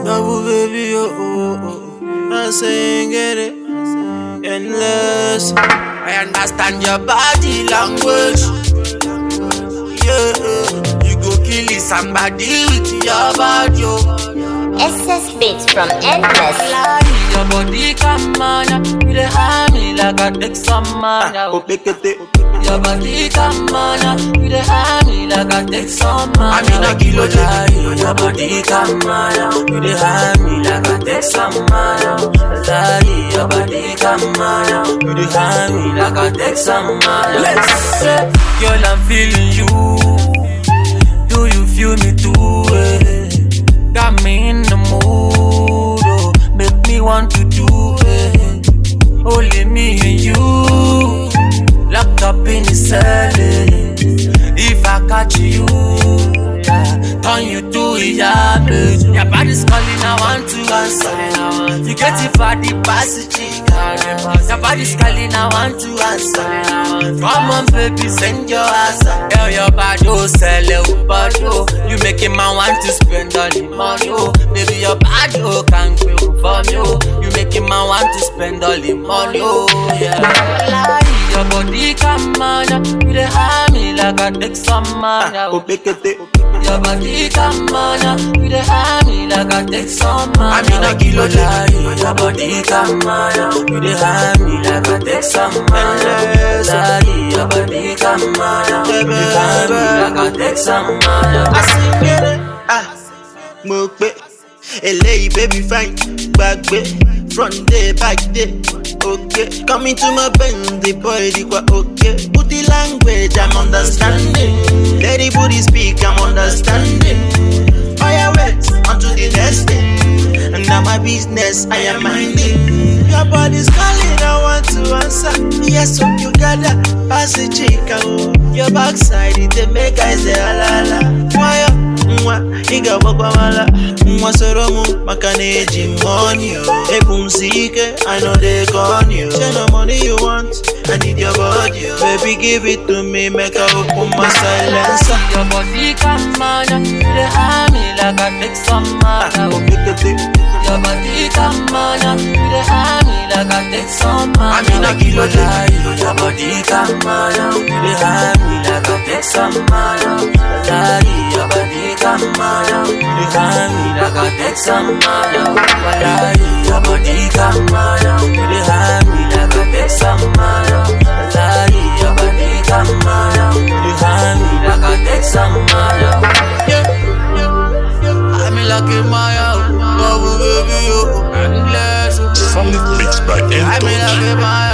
Double baby, oh, oh, oh. I say, get it. Endless. I understand your body language. Yeah, you go kill somebody with your body. Oh. SS Beats from Endless. Lie, your body come on, you dey harm me like I take some man. Oh, make it. Your body come on, you dey harm me like I take some man. I mean, a kilo lie, your body come on, you dey harm me like I take some man. Lie, your body come on, you dey harm me like I take some man. Let's say, girl, I'm feeling you. Do you feel me too? Eh? Got me in the mood, oh, make me want to do it. Only me and you, locked up in the cell. eh. If I catch you, yeah, turn you to a yard. Your body's calling, I want to answer. You get it body passage, your body's calling, I want to answer. Come on, baby, send your answer. Girl, your body, oh, sell it, body, oh. You making man want to spend all the money, oh. Baby, your body, oh, can't pay for me, oh. You making man want to spend all the money, oh, yeah. Lie, your body come on, you dey harm me like I take some man, Oh, oh. make it. Your body come on, you dey harm me like I take some man. I mean, a kilo lie. Your body come on, you dey harm me like I take some man. Endless. Lie, your body come on, you dey harm me like I take some man. I sing it. Ah, mo pe. Eléyìí baby fine, gbàgbé. Front day, back day, okay. Coming to my bend, the boy di kwa okay. Put the language, I'm understanding. Let the booty speak, I'm understanding. Fire wait onto the next thing. And now my business, I am minding. Your body's calling, I want to answer. Yes, so you gotta pass the chica. Oh. Your backside, it dey make I say alala. Why nwa ị ga-agbakwa mala nwa soro mụ maka na eji m money o ebu m si ike I no dey corny o share the money you want I need your body o baby give it to me make I open my silencer Your body come on, you dey harm me like I take some man. oh pekete Your body come on, you dey harm me like I take some man. I mean, a kilo lie. Your body come on, you dey harm me like I take some man. Lie, your body come on, you dey harm me like I take some man. Lie, your body come on, you dey harm me like I take some man. Lie, your body come on, you dey harm me like I take some man. I'm in like in my house, bubble baby, oh, endless. Solid mix by I'm in like Entox. in my